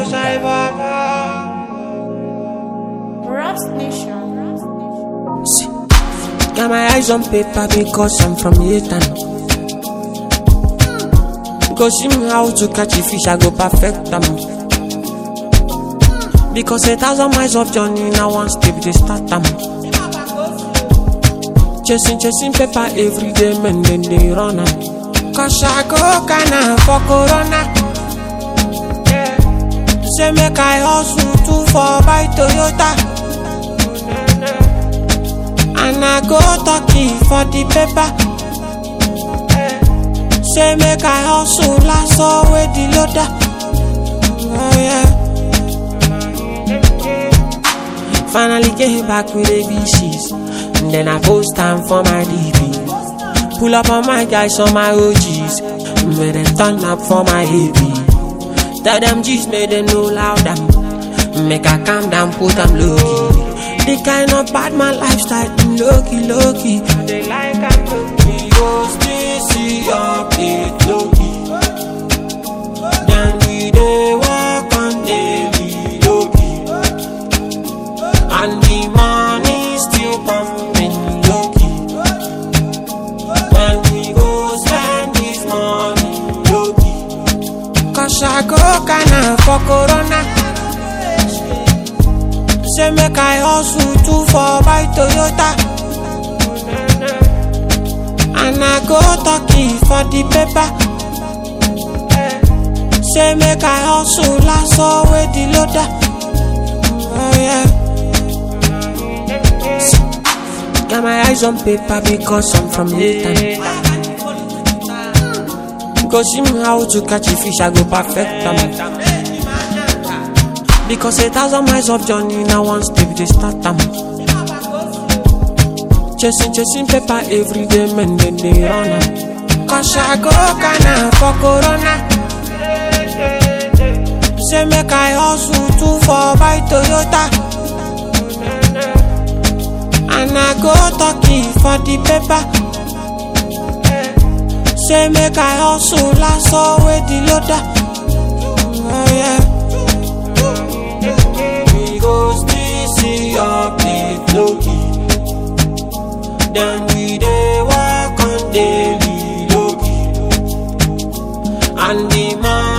shine baba. Raps Nation. Got my eyes on paper because I'm from Yatan. Go see me how to catch a fish, I go perfect them. Because a thousand miles of journey, now one step they start them. Chasing, chasing paper every day, man, then they run am. Cause I go kinda for Corona. Yeah. Say make I hustle too for buy Toyota. And I go talkie for the paper. Say make I hustle last with the loader. Oh yeah. Finally came back with ABCs. And then I post time for my DP. Pull up on my guys on my OGs. Made them turn up for my AB. Tell them G's made them know louder. Make I calm down, put them low key. The kind of bad man lifestyle, low key, low key. They like I'm low key. Go stay, see your plate low key. Then we dey walk on daily low key. And the money still pumping low key. When we go spend this money low key. Cause I go kinda for Corona. Say make I hustle too for buy Toyota. And I go talkie for the paper. Say make I hustle last with the loader. Oh yeah. Got my eyes on paper because I'm from Leyton. Go see me how to catch a fish, I go perfect them. Because a thousand miles of journey, now one step they start them. Chasing, chasing paper every day, man, then they run am. Cause I go kinda for Corona. Say make I hustle too for buy Toyota. And I go talkie for the paper. Say make I hustle last with the loader. Oh yeah. We go still see your plate low key. Then we dey walk on daily low key. And the man